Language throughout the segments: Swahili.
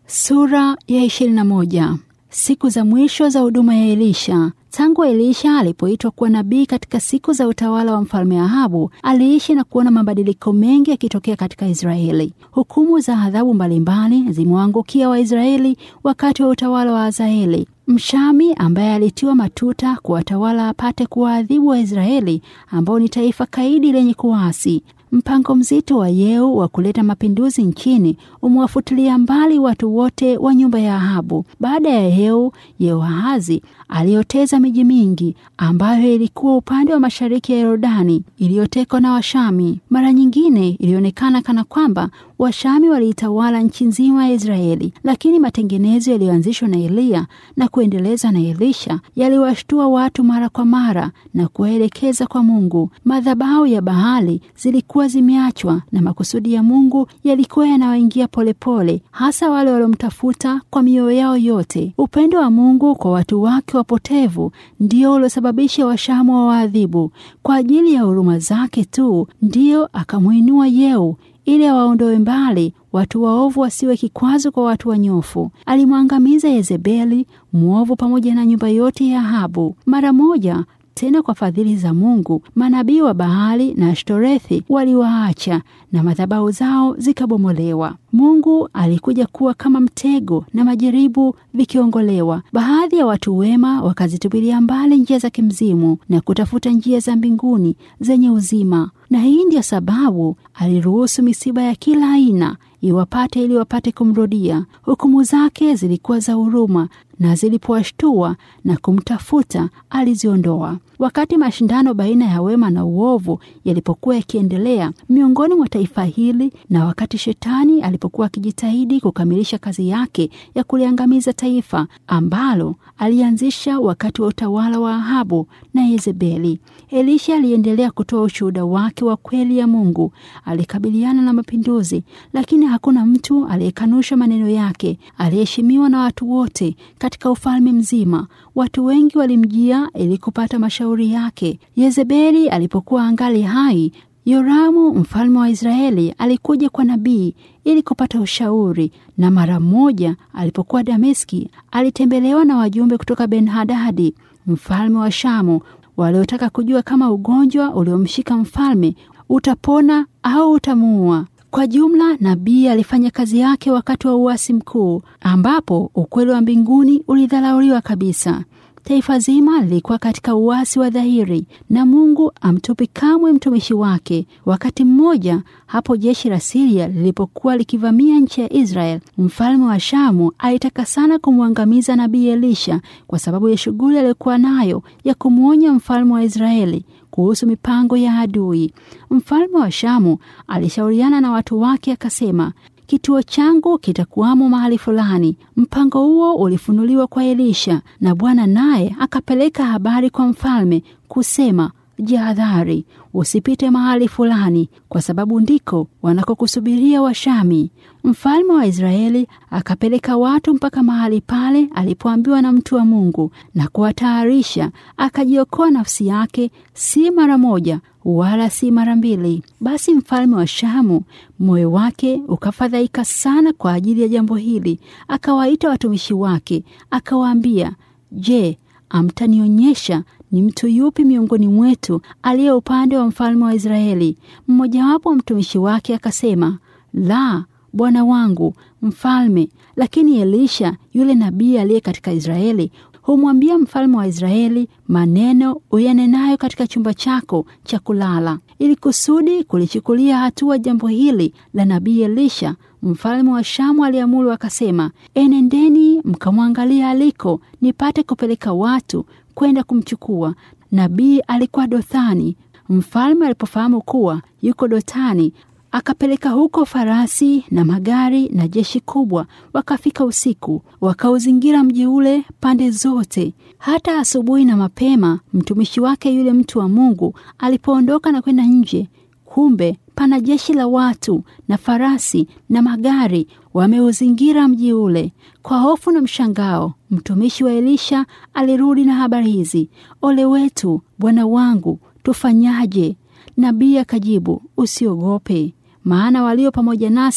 Sura ya 21. Siku za mwisho za huduma ya Elisha. Tangu Elisha alipoitwa kuwa nabii katika siku za utawala wa mfalme Ahabu, aliishi na kuona mabadiliko mengi yakitokea katika Israeli. Hukumu za adhabu mbalimbali zimewaangukia Waisraeli wakati wa utawala wa Hazaeli Mshami ambaye alitiwa matuta kuwatawala apate kuwaadhibu Waisraeli ambao ni taifa kaidi lenye kuasi. Mpango mzito wa Yeu wa kuleta mapinduzi nchini umewafutilia mbali watu wote wa nyumba ya Ahabu. Baada ya Yeu, Yehoahazi alioteza miji mingi ambayo ilikuwa upande wa mashariki ya Yordani iliyotekwa na Washami. Mara nyingine ilionekana kana kwamba Washami waliitawala nchi nzima ya Israeli, lakini matengenezo yaliyoanzishwa na Eliya na kuendelezwa na Elisha yaliwashtua watu mara kwa mara na kuwaelekeza kwa Mungu. Madhabahu ya Baali zilikuwa zimeachwa na makusudi ya Mungu yalikuwa yanawaingia polepole, hasa wale waliomtafuta kwa mioyo yao yote. Upendo wa Mungu kwa watu wake wapotevu ndio uliosababisha Washamu wa waadhibu. Kwa ajili ya huruma zake tu ndiyo akamwinua Yeu ili awaondoe mbali watu waovu wasiwe kikwazo kwa watu wanyofu. Alimwangamiza Yezebeli mwovu pamoja na nyumba yote ya Ahabu mara moja. Tena kwa fadhili za Mungu manabii wa Baali na Ashtorethi waliwaacha na madhabahu zao zikabomolewa. Mungu alikuja kuwa kama mtego na majaribu vikiongolewa. Baadhi ya watu wema wakazitupilia mbali njia za kimzimu na kutafuta njia za mbinguni zenye uzima, na hii ndiyo sababu aliruhusu misiba ya kila aina iwapate ili wapate kumrudia. Hukumu zake zilikuwa za huruma, na zilipowashtua na kumtafuta aliziondoa. Wakati mashindano baina ya wema na uovu yalipokuwa yakiendelea miongoni mwa taifa hili, na wakati shetani alipokuwa akijitahidi kukamilisha kazi yake ya kuliangamiza taifa ambalo alianzisha wakati wa utawala wa Ahabu na Yezebeli, Elisha aliendelea kutoa ushuhuda wake wa kweli ya Mungu. Alikabiliana na mapinduzi, lakini hakuna mtu aliyekanusha maneno yake. Aliheshimiwa na watu wote katika ufalme mzima. Watu wengi walimjia ili kupata mashauri yake. Yezebeli alipokuwa angali hai, Yoramu mfalme wa Israeli alikuja kwa nabii ili kupata ushauri, na mara moja alipokuwa Dameski alitembelewa na wajumbe kutoka Ben-Hadadi mfalme wa Shamu waliotaka kujua kama ugonjwa uliomshika mfalme utapona au utamuua. Kwa jumla, nabii alifanya kazi yake wakati wa uasi mkuu, ambapo ukweli wa mbinguni ulidharauliwa kabisa. Taifa zima lilikuwa katika uasi wa dhahiri, na Mungu amtupi kamwe mtumishi wake. Wakati mmoja hapo jeshi la Siria lilipokuwa likivamia nchi ya Israel, mfalme wa Shamu alitaka sana kumwangamiza nabii Elisha kwa sababu ya shughuli aliyokuwa nayo ya kumwonya mfalme wa Israeli kuhusu mipango ya adui. Mfalme wa Shamu alishauriana na watu wake akasema, kituo changu kitakuwamo mahali fulani. Mpango huo ulifunuliwa kwa Elisha, na Bwana naye akapeleka habari kwa mfalme kusema, jihadhari, usipite mahali fulani, kwa sababu ndiko wanakokusubiria Washami. Mfalme wa Israeli akapeleka watu mpaka mahali pale alipoambiwa na mtu wa Mungu na kuwatayarisha. Akajiokoa nafsi yake, si mara moja wala si mara mbili. Basi mfalme wa Shamu moyo wake ukafadhaika sana kwa ajili ya jambo hili. Akawaita watumishi wake akawaambia, Je, amtanionyesha ni mtu yupi miongoni mwetu aliye upande wa mfalme wa Israeli? Mmojawapo mtumishi wake akasema, la, bwana wangu mfalme. Lakini Elisha yule nabii aliye katika Israeli humwambia mfalme wa Israeli maneno uyanenayo katika chumba chako cha kulala. Ili kusudi kulichukulia hatua jambo hili la nabii Elisha, mfalme wa Shamu aliamuru akasema, enendeni mkamwangalia aliko, nipate kupeleka watu kwenda kumchukua. Nabii alikuwa Dothani. Mfalme alipofahamu kuwa yuko Dotani, akapeleka huko farasi na magari na jeshi kubwa. Wakafika usiku, wakauzingira mji ule pande zote. Hata asubuhi na mapema, mtumishi wake yule mtu wa Mungu alipoondoka na kwenda nje, kumbe pana jeshi la watu na farasi na magari wameuzingira mji ule. Kwa hofu na mshangao, mtumishi wa Elisha alirudi na habari hizi: ole wetu, bwana wangu, tufanyaje? Nabii akajibu, usiogope, maana walio pamoja nasi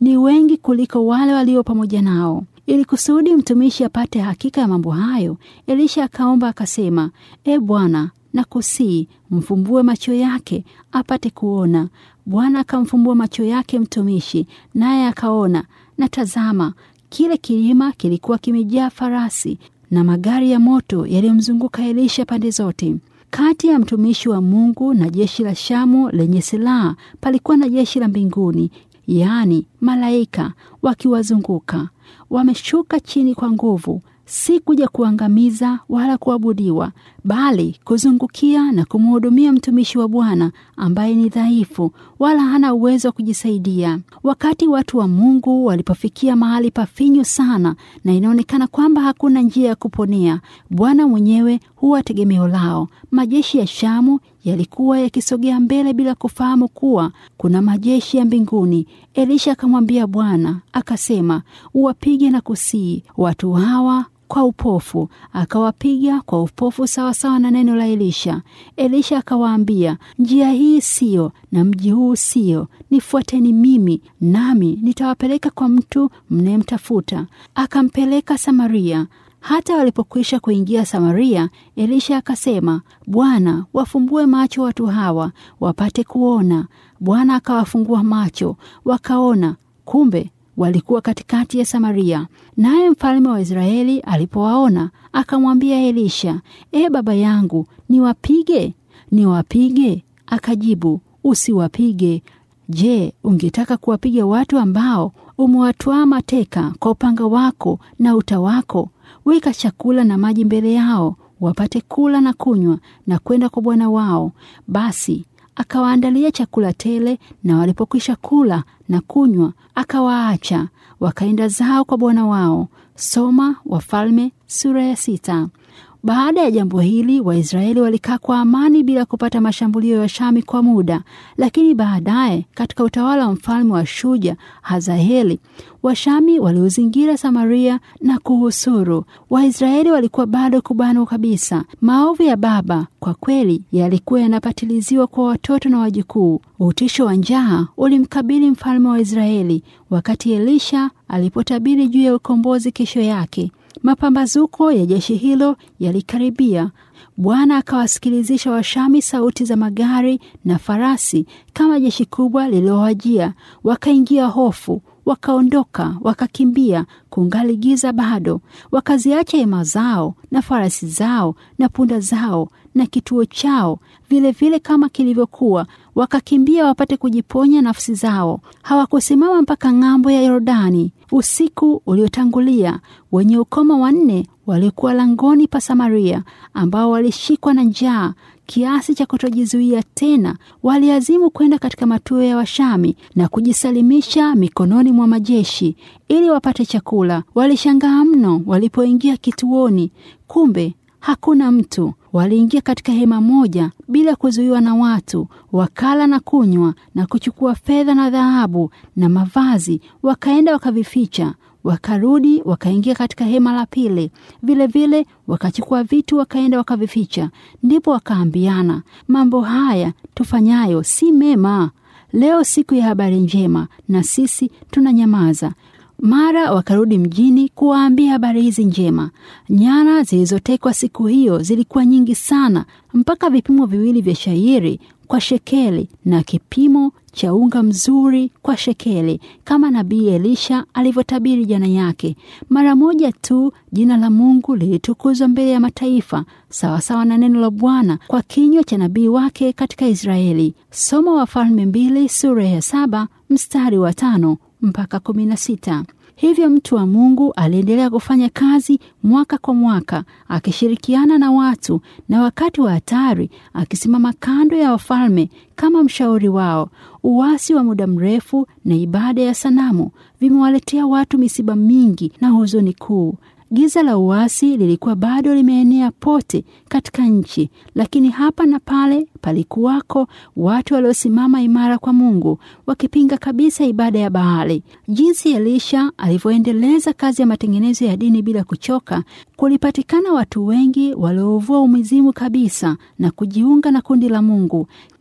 ni wengi kuliko wale walio pamoja nao. Ili kusudi mtumishi apate hakika ya mambo hayo, Elisha akaomba akasema, E Bwana, nakusii mfumbue macho yake apate kuona. Bwana akamfumbua macho yake mtumishi, naye akaona, na tazama, kile kilima kilikuwa kimejaa farasi na magari ya moto yaliyomzunguka Elisha pande zote. Kati ya mtumishi wa Mungu na jeshi la Shamu lenye silaha palikuwa na jeshi la mbinguni, yaani malaika wakiwazunguka. Wameshuka chini kwa nguvu, si kuja kuangamiza wala kuabudiwa, bali kuzungukia na kumhudumia mtumishi wa Bwana ambaye ni dhaifu wala hana uwezo wa kujisaidia. Wakati watu wa Mungu walipofikia mahali pafinyu sana na inaonekana kwamba hakuna njia ya kuponea, Bwana mwenyewe huwa tegemeo lao. Majeshi ya Shamu yalikuwa yakisogea mbele bila kufahamu kuwa kuna majeshi ya mbinguni. Elisha akamwambia Bwana akasema, uwapige na kusii watu hawa kwa upofu. Akawapiga kwa upofu sawasawa na neno la Elisha. Elisha akawaambia, njia hii siyo na mji huu siyo, nifuateni mimi, nami nitawapeleka kwa mtu mnayemtafuta. Akampeleka Samaria. Hata walipokwisha kuingia Samaria, Elisha akasema, Bwana, wafumbue macho watu hawa wapate kuona. Bwana akawafungua macho, wakaona. Kumbe walikuwa katikati ya Samaria. Naye mfalme wa Israeli alipowaona akamwambia Elisha, E baba yangu, niwapige? Niwapige? Akajibu, usiwapige. Je, ungetaka kuwapiga watu ambao umewatwaa mateka kwa upanga wako na uta wako? Weka chakula na maji mbele yao, wapate kula na kunywa na kwenda kwa bwana wao. Basi akawaandalia chakula tele, na walipokwisha kula na kunywa, akawaacha wakaenda zao kwa bwana wao. Soma Wafalme sura ya sita. Baada ya jambo hili Waisraeli walikaa kwa amani bila kupata mashambulio ya Shami kwa muda, lakini baadaye katika utawala wa mfalme wa Shuja Hazaeli, Washami waliuzingira Samaria na kuhusuru. Waisraeli walikuwa bado kubanwa kabisa. Maovu ya baba kwa kweli yalikuwa yanapatiliziwa kwa watoto na wajukuu. Utisho wa njaa ulimkabili mfalme wa Israeli wakati Elisha alipotabiri juu ya ukombozi kesho yake. Mapambazuko ya jeshi hilo yalikaribia. Bwana akawasikilizisha Washami sauti za magari na farasi kama jeshi kubwa lililowajia. Wakaingia hofu, wakaondoka, wakakimbia, kungali giza bado. Wakaziacha hema zao na farasi zao na punda zao na kituo chao vilevile vile kama kilivyokuwa, wakakimbia wapate kujiponya nafsi zao. Hawakusimama mpaka ng'ambo ya Yordani. Usiku uliotangulia, wenye ukoma wanne walikuwa langoni pa Samaria, ambao walishikwa na njaa kiasi cha kutojizuia tena, waliazimu kwenda katika matuo ya Washami na kujisalimisha mikononi mwa majeshi ili wapate chakula. Walishangaa mno walipoingia kituoni, kumbe hakuna mtu. Waliingia katika hema moja bila kuzuiwa na watu, wakala na kunywa na kuchukua fedha na dhahabu na mavazi, wakaenda wakavificha. Wakarudi wakaingia katika hema la pili, vilevile wakachukua vitu wakaenda wakavificha. Ndipo wakaambiana, mambo haya tufanyayo si mema. Leo siku ya habari njema, na sisi tunanyamaza. Mara wakarudi mjini kuwaambia habari hizi njema. Nyara zilizotekwa siku hiyo zilikuwa nyingi sana, mpaka vipimo viwili vya shairi kwa shekeli na kipimo cha unga mzuri kwa shekeli, kama nabii Elisha alivyotabiri jana yake. Mara moja tu jina la Mungu lilitukuzwa mbele ya mataifa, sawasawa na neno la Bwana kwa kinywa cha nabii wake katika Israeli. Soma Wafalme mbili sura ya saba mstari wa tano mpaka kumi na sita. Hivyo mtu wa Mungu aliendelea kufanya kazi mwaka kwa mwaka, akishirikiana na watu, na wakati wa hatari akisimama kando ya wafalme kama mshauri wao. Uasi wa muda mrefu na ibada ya sanamu vimewaletea watu misiba mingi na huzuni kuu. Giza la uasi lilikuwa bado limeenea pote katika nchi, lakini hapa na pale palikuwako watu waliosimama imara kwa Mungu, wakipinga kabisa ibada ya Baali. Jinsi Elisha alivyoendeleza kazi ya matengenezo ya dini bila kuchoka, kulipatikana watu wengi waliouvua umizimu kabisa na kujiunga na kundi la Mungu.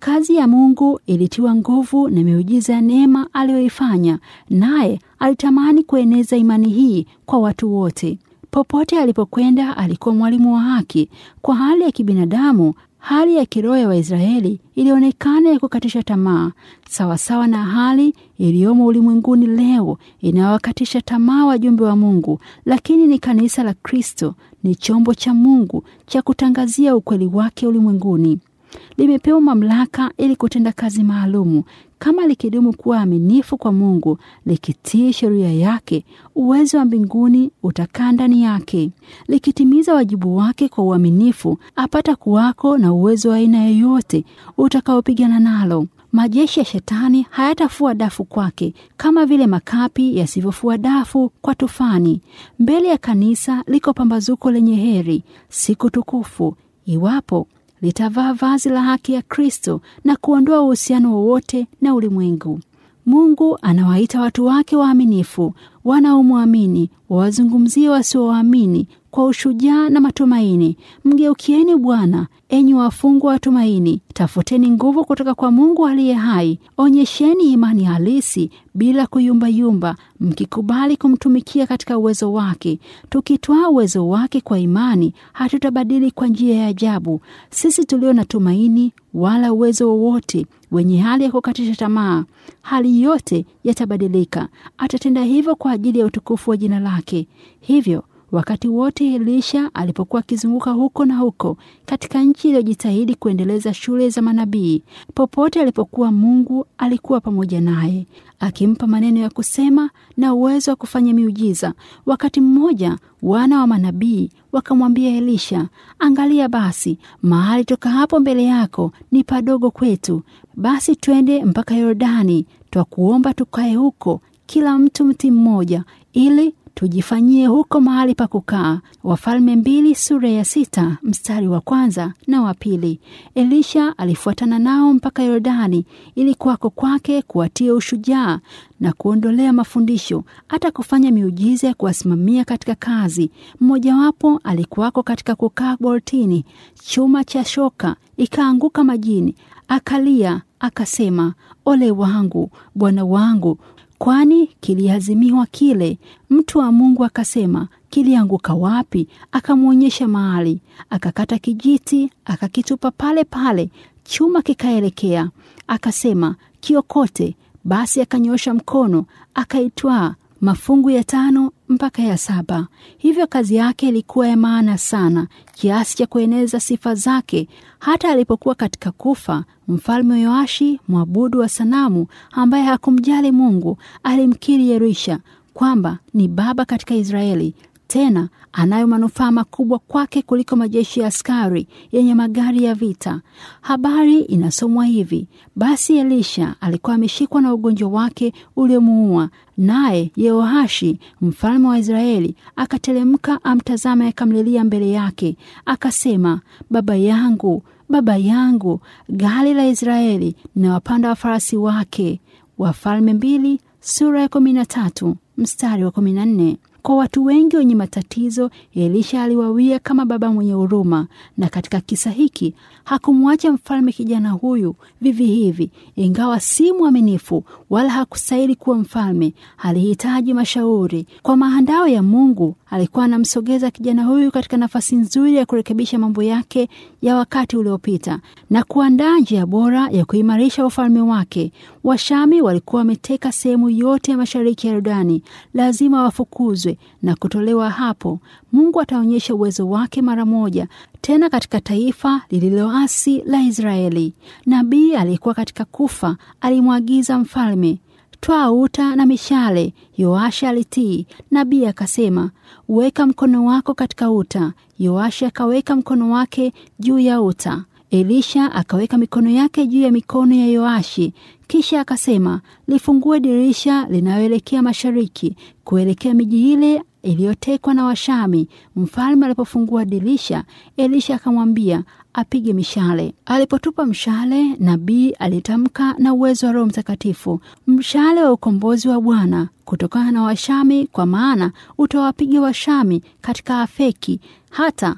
Kazi ya Mungu ilitiwa nguvu na miujiza ya neema aliyoifanya, naye alitamani kueneza imani hii kwa watu wote. Popote alipokwenda alikuwa mwalimu wa haki. Kwa hali ya kibinadamu, hali ya kiroho ya Waisraeli ilionekana ya kukatisha tamaa, sawasawa na hali iliyomo ulimwenguni leo inayowakatisha tamaa wajumbe wa Mungu. Lakini ni kanisa la Kristo, ni chombo cha Mungu cha kutangazia ukweli wake ulimwenguni. Limepewa mamlaka ili kutenda kazi maalumu. Kama likidumu kuwa aminifu kwa Mungu, likitii sheria yake, uwezo wa mbinguni utakaa ndani yake. Likitimiza wajibu wake kwa uaminifu, apata kuwako na uwezo wa aina yoyote utakaopigana nalo. Majeshi ya Shetani hayatafua dafu kwake kama vile makapi yasivyofua dafu kwa tufani. Mbele ya kanisa liko pambazuko lenye heri, siku tukufu, iwapo litavaa vazi la haki ya Kristo na kuondoa uhusiano wowote na ulimwengu. Mungu anawaita watu wake waaminifu, wanaomwamini wawazungumzie wasiowaamini kwa ushujaa na matumaini. Mgeukieni Bwana, enyi wafungwa wa tumaini, tafuteni nguvu kutoka kwa Mungu aliye hai. Onyesheni imani halisi bila kuyumbayumba, mkikubali kumtumikia katika uwezo wake. Tukitwaa uwezo wake kwa imani, hatutabadili kwa njia ya ajabu. Sisi tulio na tumaini wala uwezo wowote, wenye hali ya kukatisha tamaa, hali yote yatabadilika. Atatenda hivyo kwa ajili ya utukufu wa jina lake. Hivyo wakati wote Elisha alipokuwa akizunguka huko na huko katika nchi iliyojitahidi kuendeleza shule za manabii, popote alipokuwa, Mungu alikuwa pamoja naye, akimpa maneno ya kusema na uwezo wa kufanya miujiza. Wakati mmoja wana wa manabii wakamwambia Elisha, angalia basi, mahali toka hapo mbele yako ni padogo kwetu, basi twende mpaka Yordani, twakuomba tukae huko, kila mtu mti mmoja, ili tujifanyie huko mahali pa kukaa. Wafalme mbili sura ya sita mstari wa kwanza na wa pili. Elisha alifuatana nao mpaka Yordani ili kwako kwake kuwatia ushujaa na kuondolea mafundisho, hata kufanya miujiza ya kuwasimamia katika kazi. Mmojawapo alikuwako katika kukaa bortini, chuma cha shoka ikaanguka majini, akalia akasema, ole wangu bwana wangu kwani kiliazimiwa kile. Mtu wa Mungu akasema, kilianguka wapi? Akamwonyesha mahali, akakata kijiti akakitupa pale pale, chuma kikaelekea. Akasema, kiokote. Basi akanyosha mkono akaitwaa mafungu ya tano mpaka ya saba. Hivyo kazi yake ilikuwa ya maana sana kiasi cha kueneza sifa zake. Hata alipokuwa katika kufa, mfalme Yoashi mwabudu wa sanamu ambaye hakumjali Mungu alimkiri Yerisha kwamba ni baba katika Israeli, tena anayo manufaa makubwa kwake kuliko majeshi ya askari yenye magari ya vita. Habari inasomwa hivi: basi Elisha alikuwa ameshikwa na ugonjwa wake uliomuua, naye Yehoashi mfalme wa Israeli akatelemka amtazama, akamlilia mbele yake, akasema, baba yangu, baba yangu, gari la Israeli na wapanda wa farasi wake. Wafalme mbili sura ya kumi na tatu mstari wa kumi na nne. Kwa watu wengi wenye matatizo, Elisha aliwawia kama baba mwenye huruma, na katika kisa hiki hakumwacha mfalme kijana huyu vivi hivi. Ingawa si mwaminifu wala hakustahili kuwa mfalme, alihitaji mashauri. Kwa maandao ya Mungu, alikuwa anamsogeza kijana huyu katika nafasi nzuri ya kurekebisha mambo yake ya wakati uliopita na kuandaa njia bora ya kuimarisha ufalme wake. Washami walikuwa wameteka sehemu yote ya mashariki ya Yordani, lazima wafukuzwe na kutolewa hapo. Mungu ataonyesha uwezo wake mara moja tena katika taifa lililoasi la Israeli. Nabii aliyekuwa katika kufa alimwagiza mfalme, twaa uta na mishale. Yoashi alitii. Nabii akasema, weka mkono wako katika uta. Yoashi akaweka mkono wake juu ya uta. Elisha akaweka mikono yake juu ya mikono ya Yoashi, kisha akasema, lifungue dirisha linaloelekea mashariki kuelekea miji ile iliyotekwa na Washami. Mfalme alipofungua dirisha, Elisha akamwambia apige mishale. Alipotupa mshale, nabii alitamka na uwezo wa Roho Mtakatifu, mshale wa ukombozi wa Bwana kutokana na Washami, kwa maana utawapiga Washami katika Afeki hata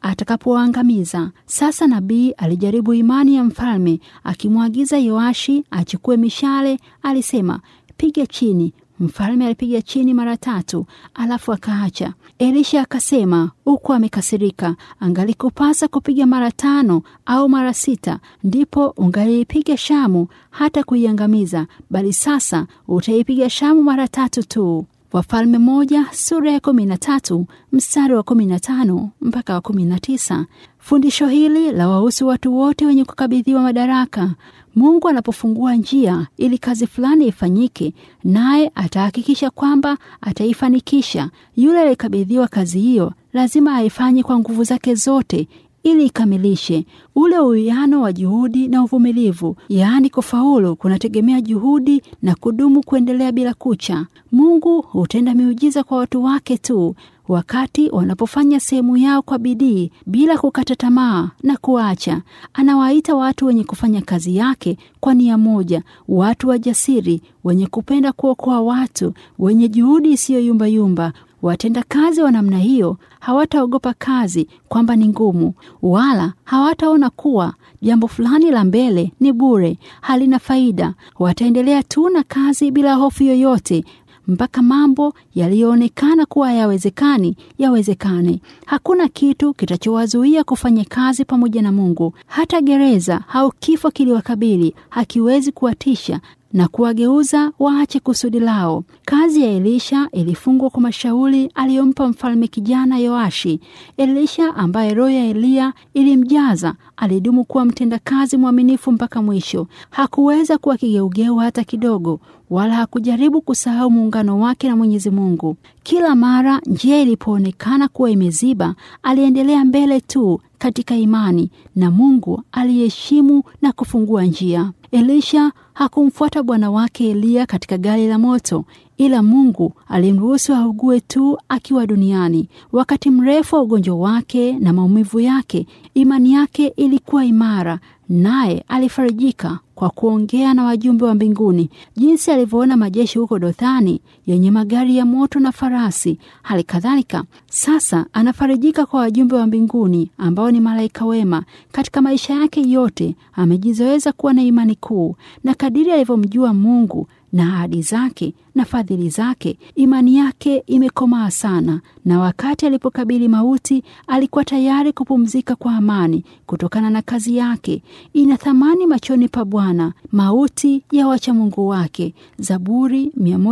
atakapoangamiza. Sasa nabii alijaribu imani ya mfalme, akimwagiza Yoashi achukue mishale. Alisema, piga chini. Mfalme alipiga chini mara tatu, alafu akaacha. Elisha akasema, huku amekasirika, angalikupasa kupiga mara tano au mara sita, ndipo ungaliipiga Shamu hata kuiangamiza, bali sasa utaipiga Shamu mara tatu tu. Wafalme moja sura ya kumi na tatu mstari wa kumi na tano mpaka wa kumi na tisa. Fundisho hili la wahusu watu wote wenye kukabidhiwa madaraka. Mungu anapofungua njia ili kazi fulani ifanyike, naye atahakikisha kwamba ataifanikisha. Yule aliyekabidhiwa kazi hiyo lazima aifanye kwa nguvu zake zote ili ikamilishe. Ule uwiano wa juhudi na uvumilivu, yaani kufaulu, kunategemea juhudi na kudumu kuendelea bila kucha. Mungu hutenda miujiza kwa watu wake tu wakati wanapofanya sehemu yao kwa bidii bila kukata tamaa na kuacha. Anawaita watu wenye kufanya kazi yake kwa nia moja, watu wajasiri, wenye kupenda kuokoa watu, wenye juhudi isiyoyumbayumba. Watenda kazi wa namna hiyo hawataogopa kazi kwamba ni ngumu, wala hawataona kuwa jambo fulani la mbele ni bure, halina faida. Wataendelea tu na kazi bila hofu yoyote mpaka mambo yaliyoonekana kuwa hayawezekani yawezekane. Hakuna kitu kitachowazuia kufanya kazi pamoja na Mungu. Hata gereza au kifo kiliwakabili hakiwezi kuwatisha na kuwageuza waache kusudi lao. Kazi ya Elisha ilifungwa kwa mashauri aliyompa mfalme kijana Yoashi. Elisha ambaye roho ya Eliya ilimjaza alidumu kuwa mtendakazi mwaminifu mpaka mwisho. Hakuweza kuwa kigeugeu hata kidogo, wala hakujaribu kusahau muungano wake na Mwenyezi Mungu. Kila mara njia ilipoonekana kuwa imeziba, aliendelea mbele tu katika imani, na Mungu aliheshimu na kufungua njia. Elisha hakumfuata bwana wake Eliya katika gari la moto, ila Mungu alimruhusu augue tu akiwa duniani. Wakati mrefu wa ugonjwa wake na maumivu yake, imani yake ilikuwa imara, naye alifarijika kwa kuongea na wajumbe wa mbinguni, jinsi alivyoona majeshi huko Dothani yenye magari ya moto na farasi. Hali kadhalika sasa anafarijika kwa wajumbe wa mbinguni ambao ni malaika wema. Katika maisha yake yote amejizoeza kuwa na imani kuu, na kadiri alivyomjua Mungu na ahadi zake na fadhili zake, imani yake imekomaa sana, na wakati alipokabili mauti alikuwa tayari kupumzika kwa amani kutokana na kazi yake. Ina thamani machoni pa Bwana mauti ya wacha Mungu wake. Zaburi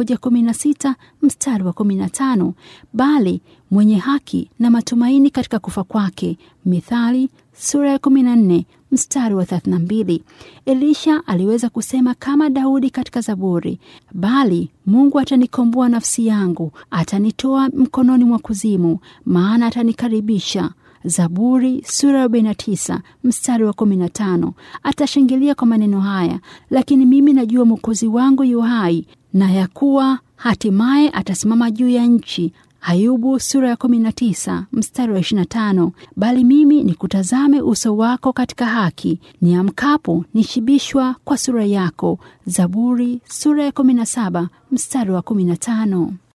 116 mstari wa 15. Bali mwenye haki na matumaini katika kufa kwake. Mithali sura ya 14 mstari wa 32. Elisha aliweza kusema kama Daudi katika Zaburi, bali Mungu atanikomboa nafsi yangu, atanitoa mkononi mwa kuzimu, maana atanikaribisha. Zaburi sura ya 49 mstari wa 15. Atashangilia kwa maneno haya, lakini mimi najua Mwokozi wangu yu hai, na ya kuwa hatimaye atasimama juu ya nchi. Ayubu sura ya 19 mstari wa 25. Bali mimi nikutazame uso wako katika haki, niamkapo nishibishwa kwa sura yako. Zaburi sura ya 17 mstari wa 15.